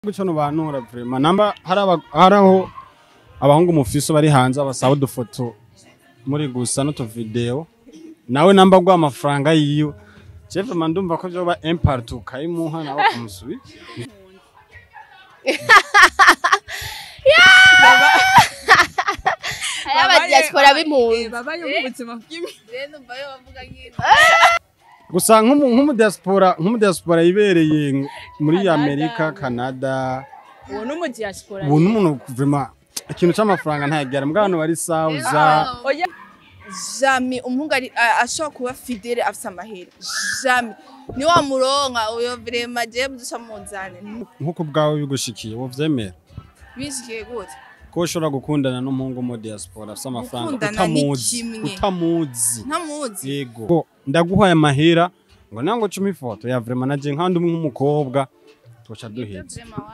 ico nubanura vraiment namba hari aba- hari aho abahungu mufise bari hanze basaba udufoto muri gusa n'utuvideo nawe namba gwa amafaranga yiwe je vraiment ndumva ko vyoba impart ukayimuha nawe kumusubiza hari abadiaspora b'impunzi babaye mu buzima bw'imi gusa nk'umu nk'umudiaspora nk'umudiaspora yibereye muri Amerika Canada uwo ni umudiyasipora ubu n'umuntu vraiment ikintu c'amafaranga ntayagera mbwa hano bari sauza oya jami umuhungu ari- a- ashobora kuba fidele afise amahera jami ni wa muronka uyo vrema jewe muduca muzane nk'uko ubwawe bigushikiye wovyemera bishikiye gute ko ushobora gukundana n'umuhungu mu diaspora afite amafaranga Gukundana ni utamuzi kimwe. utamuzi ntamuzi yego Ko ndaguhaye amahera ngo nango cumi ifoto ya vraiment naje nkandi umwe nk'umukobwa twoca duheza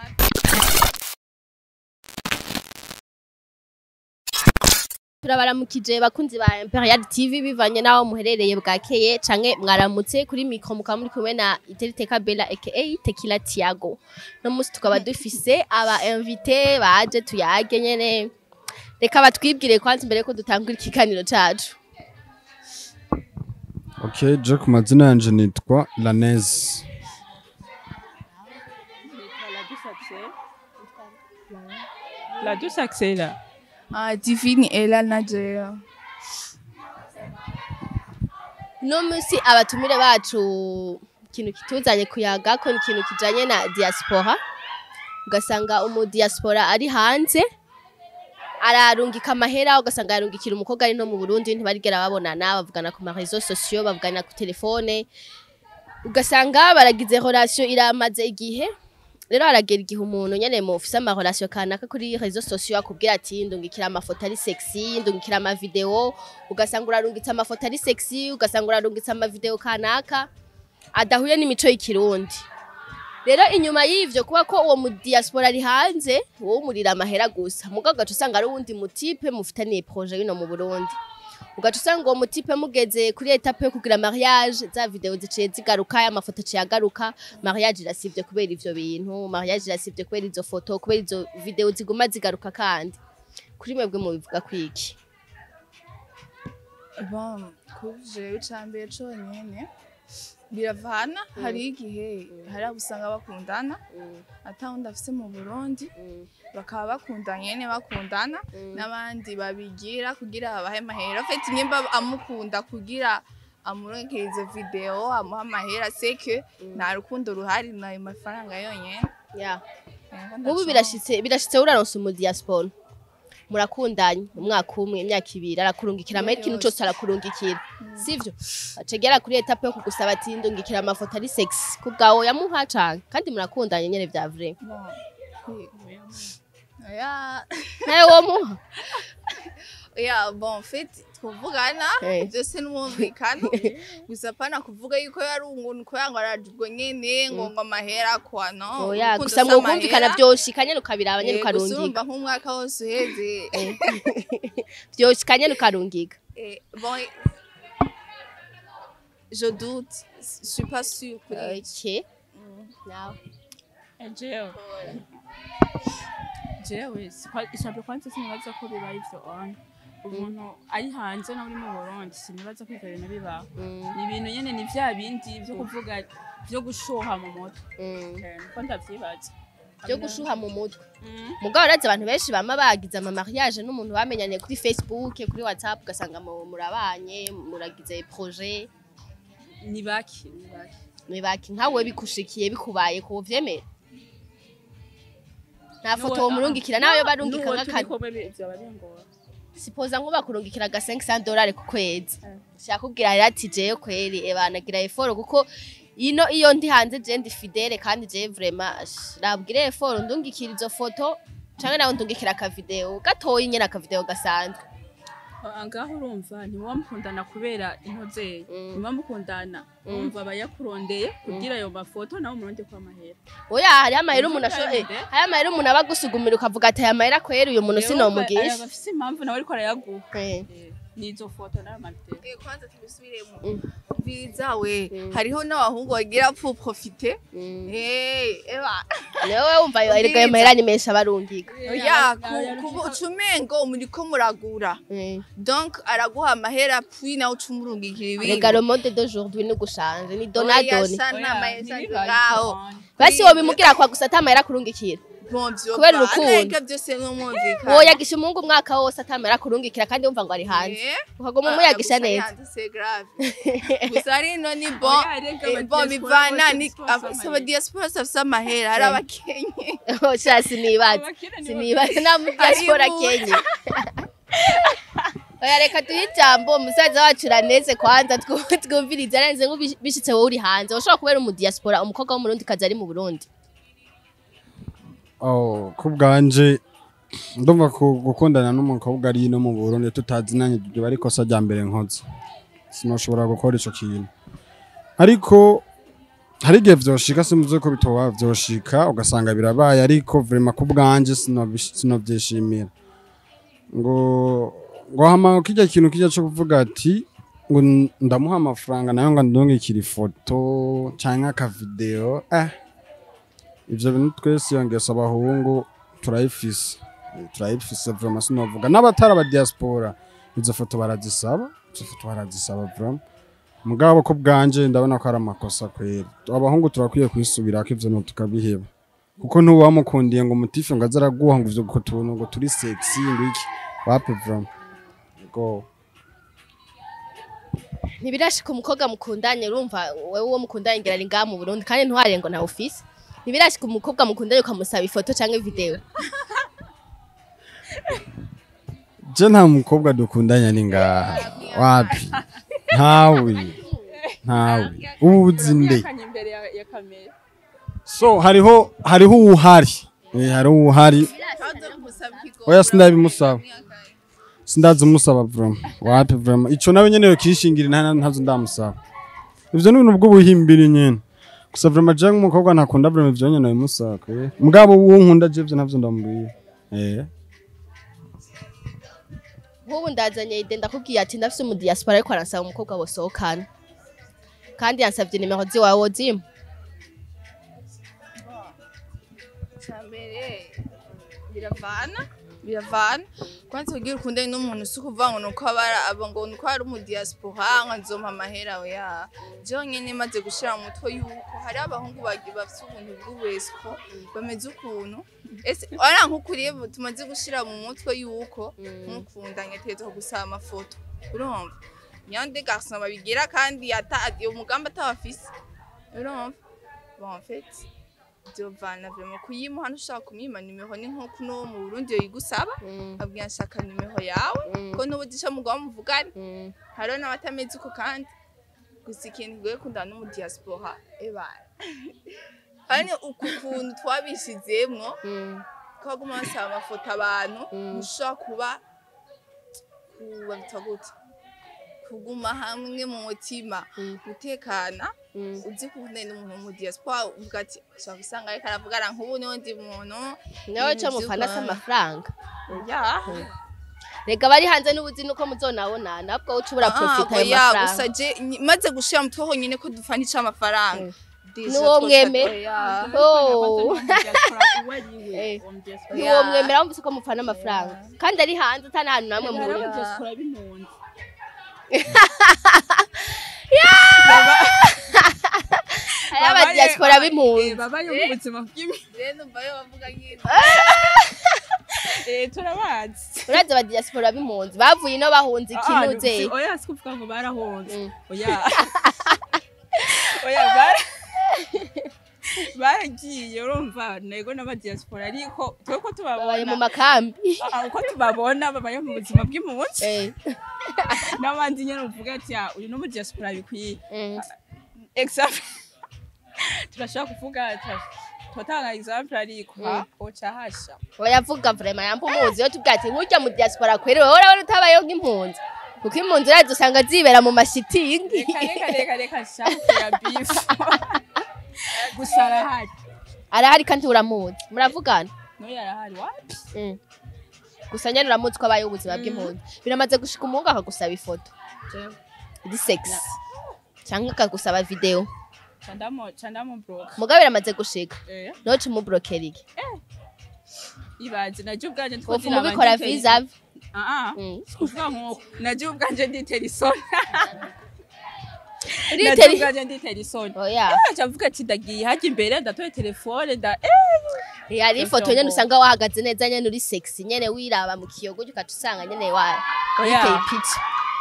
turabaramukije bakunzi ba Imperial TV bivanye naho muherereye bwakeye canke mwaramutse kuri micro mukaba muri kumwe na Iteriteka Bella aka Tekila Tiago no musi tukaba dufise aba invité baje tuyage nyene reka batwibwire kwanza imbere ko dutangura ikiganiro cacu okay je ku mazina yanje nitwa Lanez la douce axela Ah, divine ela na jewe no musi abatumire bacu ikintu kituzanye kuyaga ko ni ikintu kijanye na diaspora ugasanga umu diaspora ari hanze ararungika amahera ugasanga yarungikira umukobwa ari no mu Burundi ntibarigera babonana bavugana ku marezo sociaux bavugana ku telefone ugasanga baragize relation iramaze igihe rero haragera igihe umuntu nyene mufise ama relation kanaka kuri rezo sociaux akubwira ati ndungikira amafoto ari sexy ndungikira ama video ugasanga urarungitse amafoto ari sexy ugasanga urarungitse ama video kanaka adahuye n'imico y'ikirundi rero inyuma y'ivyo kuba ko uwo mu diaspora ari hanze wowe umurira amahera gusa mugabo ugaca usanga ari uwundi mutipe mufitaniye projet bino mu Burundi ugaca usanga uwo mutipe mugeze kuri etape yo kugira mariage za video ziciye zigaruka amafoto ciye agaruka mariage irasivye kubera ivyo bintu mariage irasivye kubera izo foto kubera izo video ziguma zigaruka kandi kuri mwebwe mubivuga kwiki bon kuri jewe icambere conyene biravana hari igihe hari abo usanga bakundana ata wundi afise mu burundi bakaba bakundanye nyene bakundana n'abandi babigira kugira babahe amahera fete nimba amukunda kugira amuronkerize video amuha amahera seke nta rukundo ruhari nayo mafaranga yonyene yeah. Yego, nk'ubu ndaco- birashitse birashitse uraronse umu diaspora murakundanye umwaka umwe imyaka ibiri arakurungikira amahera ikintu cose arakurungikira sivyo acegera kuri etape yo kugusaba ati ndungikira amafoto ari sexy kubwawe yamuha canke kandi murakundanye nyene vya vrai Bon, kwi- Oya, nawe womuha oya, bon, fait tuvugana Eh. byose n'umwumvikano gusa pana kuvuga yuko yari umuntu ko yango arajwe nyene ngo ngo amahera kwa no oya urukundo gusa si ngo kumvikana amahera. vyoshika nyene ukabiraba nyene Eh, gusa ukarungika urumva nk'umwaka wose uheze vyoshika nyene ukarungika Eh, bon je doute je suis pas sûre kuri okay nawe jewe jewe isabye kwanza sinibaza ko biba ivyo on umuntu ari hanze nawe uri mu burundi sinibaza ko ivyo bintu bibaho Mm, ni ibintu nyene ni vya bindi vyo kuvuga vyo gushuha mu mutwe mm. Eh, niko ndavyibaza vyo gushuha mu mutwe Mm. mugabo urazi abantu benshi bama bagize ama mariage n'umuntu bamenyanye kuri Facebook kuri WhatsApp ugasanga mu- murabanye muragize projet ni baki ni baki nibaki nkawe bikushikiye bikubaye ko vyemera nta N'uwo- foto murungikira nawe barungika n'uwo turi nk'akadi kumwe bi- vyoba bingora sipoza nkuba kurungikira aga 500 dollars ku kwezi Eh. shakubwira rero ati jewe kweri ebanagira effort kuko ino iyo ndi hanze je ndi fidele kandi je vraiment ash, nabwire effort ndungikira izo foto canke nawe ndungikira aka video gatoyi nyene aka video gasanzwe Ah, ngaho urumva ntimuba mukundana kubera intozeye Mm. ntimuba mukundana urumva aba yakurondeye kugira ayo mafoto nawe umuronde ko amahera oya hariho amahera umuntu asho eh, Ntugahinde. hariho amahera umuntu aba agusugumira ukavuga ati aya mahera kweri uyu muntu Rero sinomugisha aya bafise impamvu nawe ariko arayaguha Eh. Eh, n'izo foto n'amavideo Eh, kwanza tubisubiremo Mm. biza we Mm. hariho n'abahungu bagira pu profite Mm. Eh, eba niwe wumva erega ayo mahera ni menshi abarungika oya ucumengo muriko muragura Mm. donc araguha amahera puis nawe uca umurungikira ibindi rega le monde d'aujourd'hui ni gushanje ni donadoni ngaho basi wobimugira kwa gusa atamahera kurungikira Kubera urukundo. byose n'umwumvikana woyagisha umuhungu umwaka wose atamahera kurungikira kandi wumva ngo ari hanze Eh? ukaguma umuyagisha Ah, gusa neza hanze c'est grave gusa rino ni bon Oya, rega eh, aba bon diaspora bivana bose ni bafise aba- amahera. saba diaspora bafise amahera hari Eh. abakenye sha sinibaza Abakire nibo- sinibaza nta mudiaspora Aribu. kenye oya reka duhe ijambo umusaza wacu raneze kwanza twu- twumvirize arenze nk'ubishitse wowe uri hanze ushobora kubera umudiaspora umukobwa w'umurundi kazi ari mu burundi Oh, ku bwanje ndumva ku- gukundana n'umukobwa ari no mu Burundi tutazinanye biba ari ikosa rya mbere nkoze sinoshobora gukora ico kintu ariko hari igihe vyoshika simuze ko bitoba vyoshika ugasanga birabaye ariko vrema ku bwanje sinobish- sinovyishimira ngo ngo hama kijya kintu kijya cyo kuvuga ati ngo n- ndamuha amafaranga nayo ngo ndungikira ifoto canke akavideo eh ivyo bintu twese iyo ngeso abahungu turayifise Eh, turayifise vraiment sinovuga n'abatari aba diaspora izo foto barazisaba izo foto barazisaba vraiment mugabo ko bwanje ndabona ko ari amakosa kwera abahungu turakwiye kwisubirako ivyo bintu tukabiheba kuko ntuba wamukundiye ngo umutife ngo aze araguha ngo ivyo ku tuntu ngo turi sexy ngo iki wapi vraiment go ntibirashika umukobwa mukundanye urumva wewe uwo mukundanye ngira ari ngaha mu burundi kandi ntuharire ngo ntawe ufise ntibirashika umukobwa mukundanye ukamusaba ifoto canke video je nta mukobwa dukundanya ni ngaha wapi ntawe ntawe ubu uzi nde Yakanye imbere ya ya kamera so hariho hariho uwuhari Eh, hariho uwuhari oya sindabimusaba sindazi umusaba vraiment wapi vraiment ico nawe nyene yokishingira nta ntazo ndamusaba ivyo ni ibintu bw'ubuhimbiri nyene gusa vraiment je nk'umukobwa ntakunda vraiment ivyo nyene bimusaba kwera mugabo uwo nkunda je ivyo ntavyo ndamubwira eh nk'ubu ndazanye ide ndakubwiye ati ndafise umudiaspora ariko aransaba umukobwa bosohokana kandi yansavye nimero ziwawe wozimpa cyambere biravana biravana kwanza kugira ukundane n'umuntu si ukuvuga ngo nuko abara aba ngo nuko ari umu diaspora ngo nzompa amahera oya jewe nyene maze gushira mu mutwe yuko hari abahungu bagi bafite ubuntu bw'ubesiko bameze ukuntu ese ara nk'ukuriye tumaze gushira mu mutwe yuko nk'ukundanye ategerezwa gusaba amafoto urumva nyande garçon babigira kandi ata umugambi atabafise urumva bon en fait Giovanna vraiment kuyimuha hano ushaka kumwima nimero ni nk'uko no mu Burundi yigusaba abwira nshaka nimero yawe ko n'ubu disha mugabo muvugane hariho n'abatameze uko kandi gusa ikintu kigoye kundana n'umu diaspora ebana kandi uku kuntu twabishizemwo ko baguma basaba amafoto abantu mushobora kuba kubabita gute kuguma hamwe mu mutima gutekana uzi ko ukundanye n'umuntu wo mu diaspora uvuga ati ushobora gusanga ariko aravugana nk'ubu n'undi muntu nawe ibintu co mufana vy'u se Rwanda. amafaranga ya rega bari hanze n'ubuzi nuko muzonabonana ahubwo wowe uca ubura profita ayo oya gusa mafaranga je ny- maze gushira mu mutwe honyine ko dufana ico amafaranga Deja N'uwo twose- mweme? oya. Oh. Eh. niwo mwemera wumvise ko mufana amafaranga kandi ari hanze atana ahantu namwe mu Hari Burundi abadiaspora b'impunzi. hari abadiaspora b'impunzi Eh, babayo mu buzima bw'impunzi. Rero numva yo bavuga nyine. Eh, turabazi urazi abadiaspora b'impunzi bavuye ino bahunze Ah, ikinuze si- oya si kuvuga ngo barahunze Mm. oya oya bara baragiye urumva nego n'abadiaspora ariko twe ko babaye mu tubabona makambi Ah, uko tubabona babaye mu buzima bw'impunzi Eh, n'abandi nyine uvuga ati "Ah, uyu n'umudiaspora bikwiye mm. example turashobora kuvuga tura- turatanga example ariko ha oca hasha oyavuga vrema yamba umuzi yo tubwira ati nk'urya mu diaspora kwere wowe urabona utabayeho nk'impunzi kuko impunzi urazi usanga zibera mu mashitingi reka reka reka reka shakira bifu gusa arahari arahari kandi uramuzi muravugana n'uyu arahari wapi Mm. gusa nyene uramutse ko abayeho ubuzima bw'impunzi biramaze gushika umuhungu akagusaba ifoto iri sex cyangwa akagusaba video candamo candamo broke mugabo biramaze gushika eh noce umubrokera iki ibaze naje ubwanje wopfuma ubikora visa ah ah Mm. kuvuga nkuko naje ubwanje nditera isoni naje Uritera- ubwanje nditera isoni oya aca avuga ati ndagiye hajya imbere ndatoye telefone nda eh hari ifoto nyene usanga wahagaze neza nyene uri sexy nyene wiraba mu kiyogo ukaca usanga nyene wa Oya. witeye ipica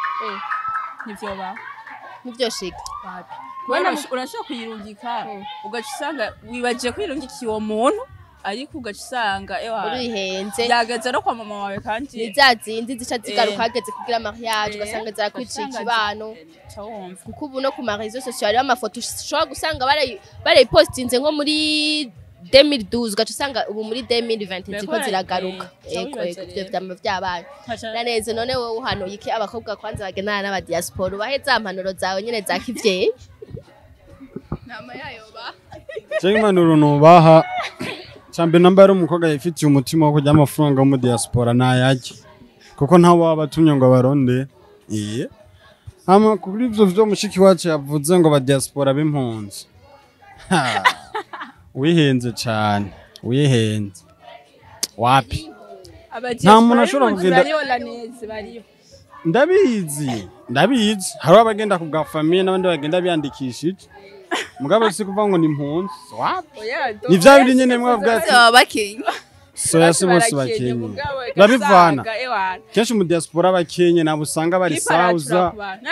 nivyo ba nivyo shika Kubera urashobora kuyirungika Mm. ugaca usanga wibagiye kwirungikiye uwo muntu ariko ugaca usanga ewa urihenze yageze no kwa mama wawe kandi ni za zindi zica zigaruka Eh. hageze kugira mariage Eh, ugasanga zirakwiciye ugasanga ikibano zi- ca wumva kuko ubu no ku marezo sosiyo hariho amafoto ushobora gusanga barayi- barayipositinze nko muri 2012 ugaca usanga ubu muri 2020 ziko Barayi- ziragaruka eh, ego wibaza ego ivyo rero. vyama vyabaye Nkaca- naneze none wowe uhanuye iki abakobwa kwanza bagendana n'abadiaspora ubahe za mpanuro zawe nyene za kivyeyi nama yayo ba cyangwa impanuro nubaha cyambere namba yari umukobwa yifitiye umutima wo kujya amafaranga yo mu diaspora ntayajye kuko ntawe waba atumye ngo baronde iye hama kuri ivyo vyo mushiki wacu yavuze ngo ba diaspora b'impunzi Ha, wihenze cane wihenze wapi Abadiaspora Nta muntu ashobora b'impunzi kugenda- bariho laneze bariho ndabizi ndabizi hariho abagenda ku bwa famiye n'abandi bagenda biyandikishije mugabo si kuvuga ngo ni impunzi wapi Oya, do- ni vya bindi nyene mwavuga ati baba bakenya soya si bose barakenye, bakenye mugabo babivana ugasanga, ewana, kenshi mu diaspora abakenye nabo usanga bari kiparatura sauza ku bantu.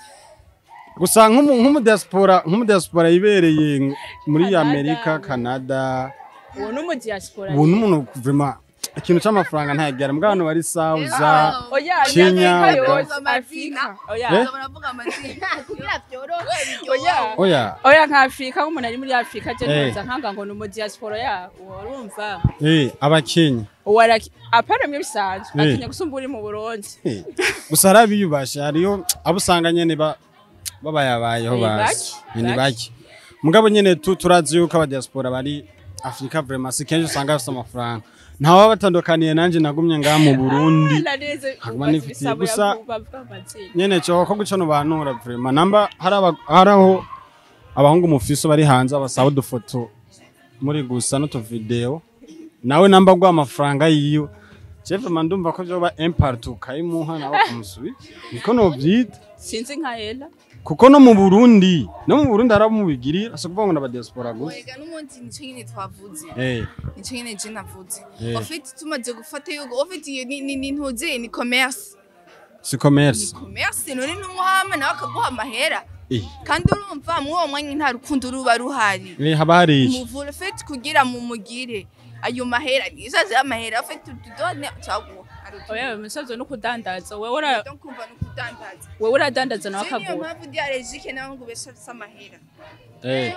gusa nk'umu- nk'umudiaspora nk'umudiaspora yibereye muri Canada. amerika canada uwo ni umudiaspora ubu n'umuntu vuma ikintu c'amafaranga ntayagera mbwa abantu bari sauza oya Kenya, Amerika Uganda. yose Afrika oya Eh? baravuga amazina kugira vyorohe oya oya oya nka Afrika nk'umuntu ari muri Afrika je Eh. nkoza nkanga ngo ni umudiaspora ya uwo urumva eh abakenye uwo araki apana mwe bisanzwe Eh. atinya gusumba uri mu Burundi Eh, gusa hari abiyubashe hariyo abo usanga nyene ba- babayabayeho Ni bazi bake, ni bake. bake mugabo nyene tu turazi yuko abadiaspora bari afurika vraiment si kenshi usanga bafite amafaranga ntawe batandukaniye nanje nagumye ngaha mu burundi naneze Haguma nifitiye gusa- nyene cyo ko guca no bantura vraiment namba hari aba- hari aho abahungu mufiso bari hanze abasaba udufoto muri gusa n'utuvideo nawe namba gwa amafaranga yiwe Chef mandumva ko byoba impart ukayimuha nawe kumusubiza niko novyita sinzi nka Ella kuko no mu Burundi no mu Burundi hari abo mubigirira so kuvuga ngo n'aba diaspora gusa wega n'umunsi nico nyine twavuze eh nico nyine je navuze Eh. ofite tumaze gufata yuko ofite iyo ni ni- ni ntuze ni commerce si commerce commerce none n'umuhama nawe akaguha amahera eh kandi urumva muri uwo mwanya nta rukundo ruba ruhari eh haba hari iki umuvure ofite kugira mu mugire ayo mahera nisaze amahera ofite tudone caguha oya umusazo no kudandaza wewe ura donc kumva no kudandaza wewe uradandaza nawe niyo akagura mpamvu diarejike nawe ngo ubeshe amahera eh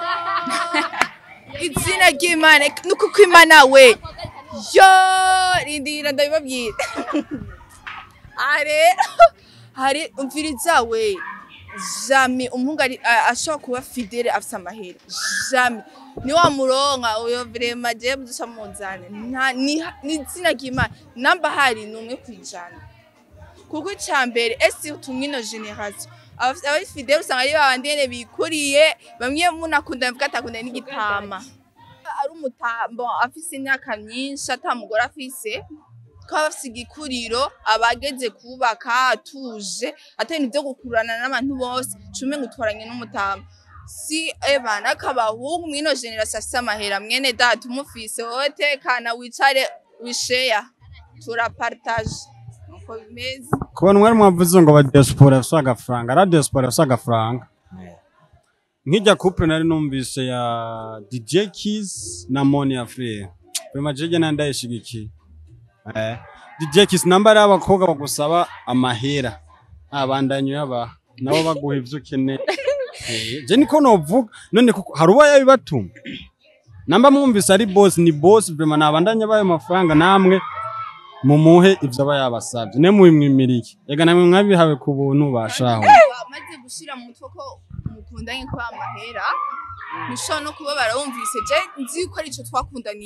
izina ry'imana nuko ko imana we yo rindira ndabibabwira are hari umviriza we jami umuhungu ari- a- ashobora kuba fidele afise amahera jami ni wa muronka uyo vrema jewe duca muzane nta ni ni izina ry'imana namba hari ni umwe kwijana kuko icya mbere ese utumwa ino generasiyo abari fidele usanga ari babandi nyene bikuriye bamwe munakunda mvuga atakunda n'igitama ari umutambo afise imyaka myinshi ata mugore afise ko aba afise igikuriro abageze kubaka atuje atari ibyo gukurana n'abantu bose cume ngo utwaranye n'umutambo si ebana akabahungu mwino generasiyo afise amahera mwene data umufise wowe tekana wicare wisheya turapartaje nuko bimeze kubona mwari mwavuze ngo aba diaspora bafite agafaranga ari diaspora bafite agafaranga nk'ijya couple nari numvise ya DJ Kiss na Moni Afrique vraiment jeje nandi ndayishigikiye eh DJ Kiss namba ari abakobwa bagusaba amahera abandanyo yaba nabo baguha ivyo ukeneye Eh, je niko novuga none kuko hari uwo yabibatuma namba mwumvise ari boss ni boss vraiment nabandanya bayo mafaranga namwe mumuhe ivyo aba yabasavye ne mubimwimiriye ega namwe mwabihawe ku buntu bashaho maze gushira mu mutwe ko mukundanye kwa amahera ntushobora no kuba barawumvise je nzi ko ari ico twakundaniye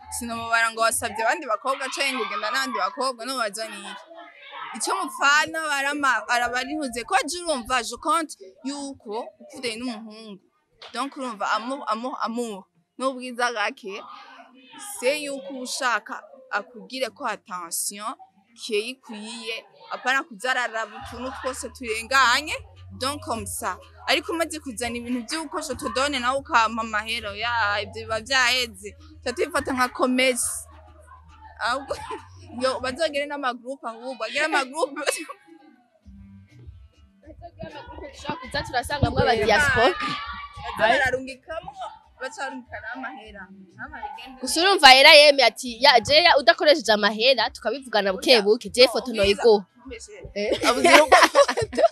sinomubara ngo wasabye abandi bakobwa canke ngo ugenda n'abandi bakobwa nubaza niki icyo mupfana barama- arabarihuze ko aje urumva je compte yuko ukundanye n'umuhungu donc urumva amour amour amour n'ubwiza gake se yuko uba ushaka akugire ko attention keyi ikwiye apana kuzararaba utuntu twose turenganye donc comme ça ariko umaze kuzana ibintu by'uko shotodone nawe ukampa amahero ya ibyo biba byaheze tuba tubifata nka komesi ahubwo yo bazogere n'amagroupe ahubwo bagere amagroupe dushobora kuza turasangamwo aba diaspora bararungikamwo bacarungikana amahera Mama bigende gusa urumva yera yemeye ati ya jeya udakoresheje amahera tukabivugana buke buke je foto noyiguha abuze urukundo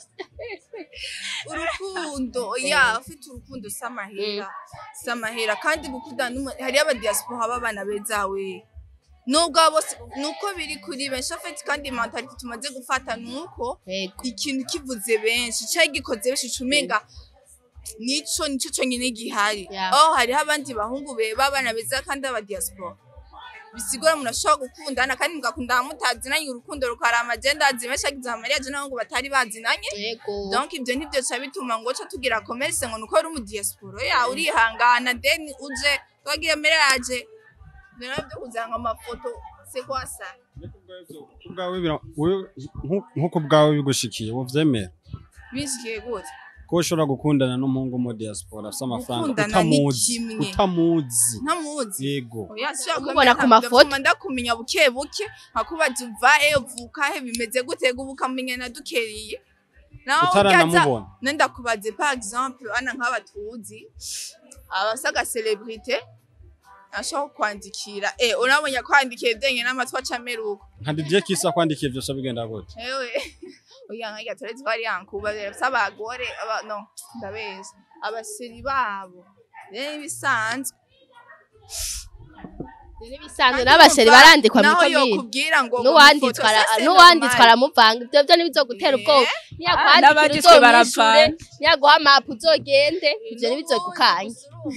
urukundo ya ufite urukundo si amahera si amahera kandi gukundana n'umu- hariyo abadiaspora b'abana beza we nubwo abo bose nuko biri kuri benshi afite kandi mentality tumaze gufata nuko yego ikintu kivuze benshi cyari gikoze benshi cumenga nico nico cyonyine gihari Yeah. oh hariho abandi bahungu be b'abana beza kandi aba diaspora bisigura umuntu ashobora gukundana kandi mugakundana mutazinanye urukundo rukarama agenda azimenshi agize amarira je n'abahungu batari bazinanye yego donc ibyo nibyo ca bituma ngo ca tugira commerce ngo nuko ari umudiaspora ya urihangana then uje twagiye mariage rero byo kuzanga amafoto c'est quoi ça kubwawe bira- wewe- nku- nk'uko bwawe bigushikiye uvyemera bishikiye gute ko ushobora gukundana n'umuhungu mu diaspora afite amafaranga Gukundana ni utamuzi kimwe. utamuzi ntamuzi yego Oya, sishobora Umubona kumenya ku ntabwo mafoto? ndatuma ndakumenya buke buke nkakubaza uva he uvuka he bimeze gute gubu ukamenya na dukereye naho utaranamubona nenda kubaze par exemple ana nk'aba tuzi abasaga celebrité ashobora kwandikira eh urabonye kwandikiye byenye n'amatwi acameruko nka Didier Kisa kwandikiye byose bigenda gute ewe oya nkajya turetse ko ari yankuba bafite abagore aba no ndabeza abaseri babo rero ibisanzwe n'ibisanzwe n'abasheri barandikwa naho muri komine yokubwira ngo n'uwanditswe ara- n'uwanditswe aramuvanga ibyo byo ntibizogutera ubwoba niyakwandikira n'abanditswe uzomwishure baravana. niyaguha mapu uzogende ibyo ntibizogukanye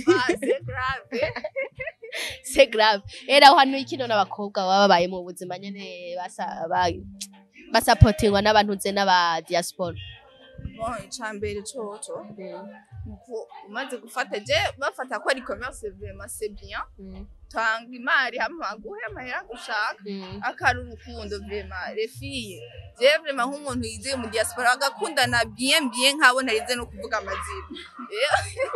c'est grave era aho hantu ikino n'abakobwa baba babaye mu buzima nyene basa ba- basapotingwa n'abantu nze n'aba diaspora icambere coco nuko umaze gufata je bafata ko ari commerce vraiment c'est bien tanga imari hama guhe amahera gushaka akari urukundo vraiment les filles je vraiment nk'umuntu yizeye mu diaspora agakundana bien bien nkabo ntarize no kuvuga amazina Eh,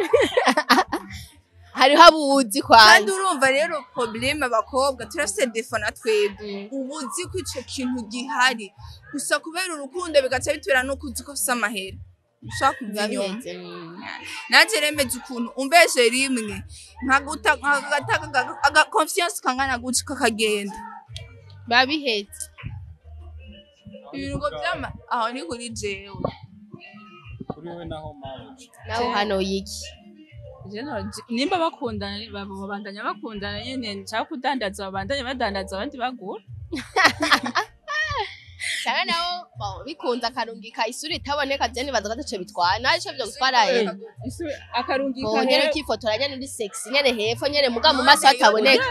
hariho abuzi kandi kwanza urumva rero probleme abakobwa turafise defo na twebwe uba uzi ko ico kintu gihari gusa kubera urukundo bigaca bitubera no kuzi ko ufise amahera ushaka kuva biba inyuma bimeze mm. nanjye remeze ukuntu umbeje rimwe nkaguta nkagata aga confiance kangana guca kakagenda biba bihetse ibintu ngo byama aho ni kuri jewe kuri wowe naho mabuja naho hano yiki Je no- je- nimba bakundana baba- babandanya bakundana nyene nshaka kudandaza babandanya badandaza abandi bagura cyane naho bo, bikunze akarungika isura itaboneka je nibaza ko ataco bitwara naho ico vyo gutwara he Isu- akarungika ngo nyene he- ukifotora nyene uri sexy nyene hepfo nyene muga mu maso hataboneka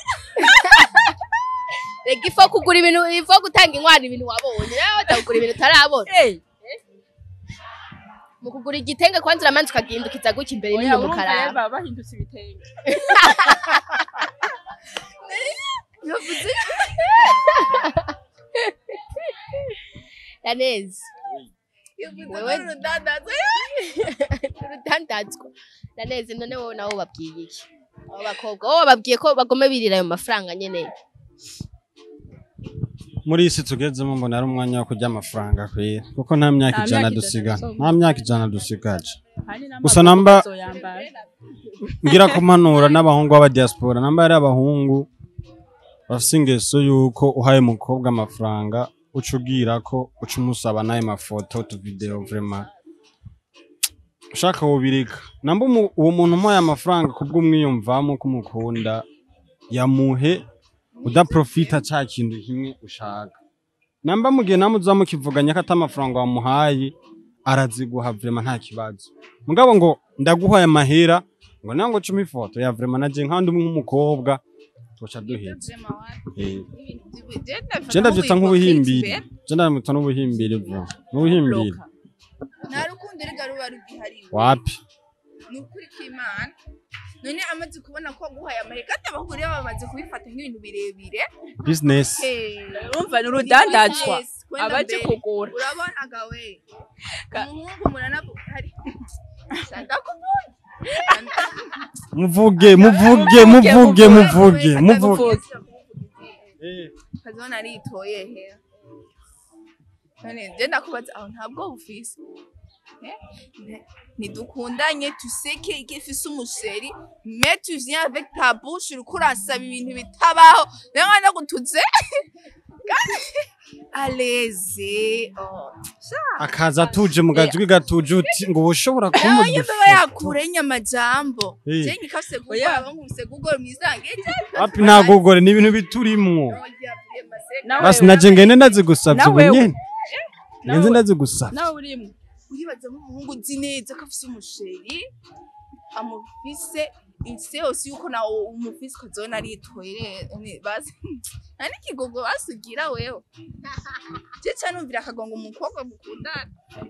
rega ifo kugura ibintu ifo gutanga inkwano ibintu wabonye nawe batagura ibintu utarabona Hey, mu kugura igitenge kwanza uramanza ukagindukiza gutya imbere oya, n'inyuma urumva rero ukaraba baba bahindutse ibitenge yaneze yavuze ko Wewe- ari urudandazo urudandazwa yaneze none wowe nawe babwiye iki abo bakobwa wowe babwiye ko bagome birira ayo mafaranga nyene muri iyi si tugezemo mbona ari umwanya wo kurya amafaranga kwera kuko nta myaka Nta ijana myaka dusiga ijana nta myaka ijana dusigaje Hari n'amaguru Gusa namba- bazoyambara. ngira kumanura n'abahungu b'aba diaspora namba ari abahungu bafise ingeso yuko uhaye umukobwa amafaranga uca ubwira ko uca umusaba n'ayo mafoto utuvideo vraiment ushaka wubirika namba umu- uwo muntu umuhaye amafaranga kubw'umwiyumvamo ko umukunda yamuhe udaprofita ca kintu kimwe ushaka namba mugihe namwe uza mukivuganya ko ata amafaranga wamuhaye araziguha vraiment nta kibazo mugabo ngo ndaguhaye amahera ngo nango cumi ifoto ya vraiment naje nkandi umwe nk'umukobwa twoca duheza Ibyo vraiment wapi? Eh, Ibintu by'ubu- je ndabifata je ndavyita nk'ubuhimbiri nk'ubuhimbiri. je ndavyita n'ubuhimbiri bro n'ubuhimbiri Bloka. nta rukundo rega ruba rugihariwe wapi ni ukuri k'imana none amaze kubona ko aguhaye amahirwe kandi abahuriye bamaze kubifata nk'ibintu birebire business Eh, urumva ni urudandazwa Yes, kwenda abaje mbere. kugura urabona gawe Ka- umuhungu muranavu hari ndakubonye muvuge muvuge muvuge muvuge muvuge Eh, kazona aritoye he none je ndakubaza aho ntabwo bufise Eh? Ne- ntidukundanye tuseke igifise umusheri mais tu viens avec ta bouche uriko urasaba ibintu bitabaho rero nkanda gutuze aleze oh. akaza atuje mu gajwi gatuje uti ngo ushobora kumurya yemba yakure inyamajambo Eh. je ngikafise Oya. gukora bankubise google mwisange wapi ntagogore ni ibintu biturimwo Nawe- basi naje ngende ndazigusavye ubu Nawe- nyene nawe- ngenze ndazigusavye nawe urimo uribaza nk'umuhungu uzi neza ko afise umusheri amufise ise yose yuko nawe umufise ukazona aritoye ne- basi nta n'ikigogo basugira wewe je ca numvira akagongo umukobwa mukundana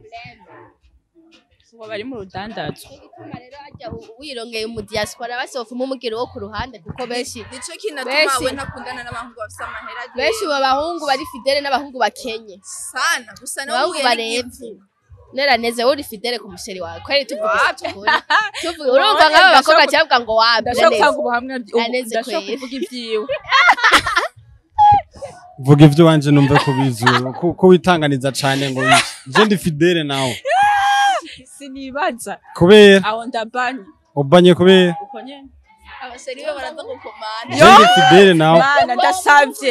ubu bari mu rudandazwa igituma rero hajya u- wirongeye mu diaspora basofuma umugero wo ku ruhande kuko benshi nico kinatuma Benshi. we ntakundana n'abahungu bafise amahera agiye. benshi mu bahungu bari fidele n'abahungu bakenye sana gusa nawe abahungu uhuye barevye n'igifu. neraneze wowe uri fidele ku musheri wawe kweri tuvuga Wapi? tukuri tuvuga urumva nk'aba Ndashaka- bakobwa cyavuga ngo wapi ndashaka Neraneze. gutanga ubuhamya bwi- ubu- Aneze ndashaka kweri. kuvuga ibyiwe vuga ivyo wanje numve kubizi ko ko witanganiza cane ngo je ndi fidele nawe sinibaza kubera aho ndabanye ubanye kubera uko nyene abasheri be baraza gukomana je ndi fidele nawe mana ndasavye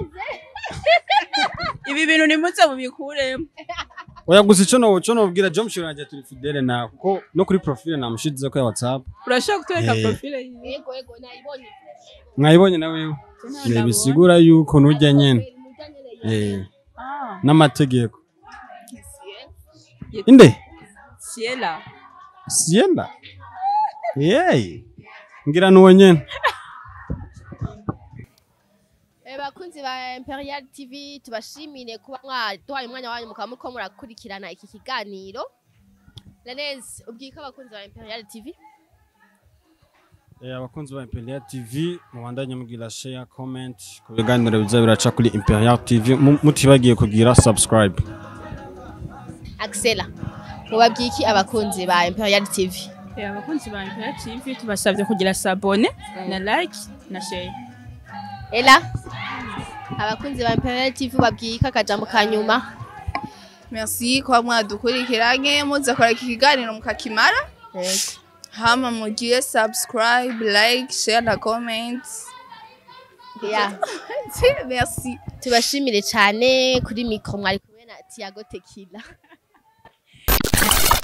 ibi bintu nimuze mubikuremo oya gusa ico no co nobwira jo mushiro wanje turi fidele nawe kuko no kuri profile namushize ko ya whatsapp urashaka kutwereka Eh. profile yiwe yego yego nayibonye mwayibonye nawe Nabonye. bisigura yuko nurya nyene eh Ah, n'amategeko inde Ciela sienda yey ngira nuwo nyene Eh, bakunzi ba Imperial TV tubashimire kuba mwaduhaye umwanya wanyu mukaba muriko murakurikirana iki kiganiro Renez ubwika abakunzi ba Imperial TV Eh, abakunzi ba Imperial TV mubandanye mugira share comment ku biganiro biza biraca kuri Imperial TV mu- mutibagiye kugira subscribe Axela mubabwiki abakunzi ba Imperial TV Eh, abakunzi ba Imperial TV tubasabye kugira sabone na like na share Ela abakunzi ba Imperial TV babwika akajambo ka nyuma merci kuba mwadukurikiranye muza kora iki kiganiro mukakimara Yego. hama mugire subscribe like share na comment Yeah. merci tubashimire cyane kuri mikro mwari kumwe na Tiago Tequila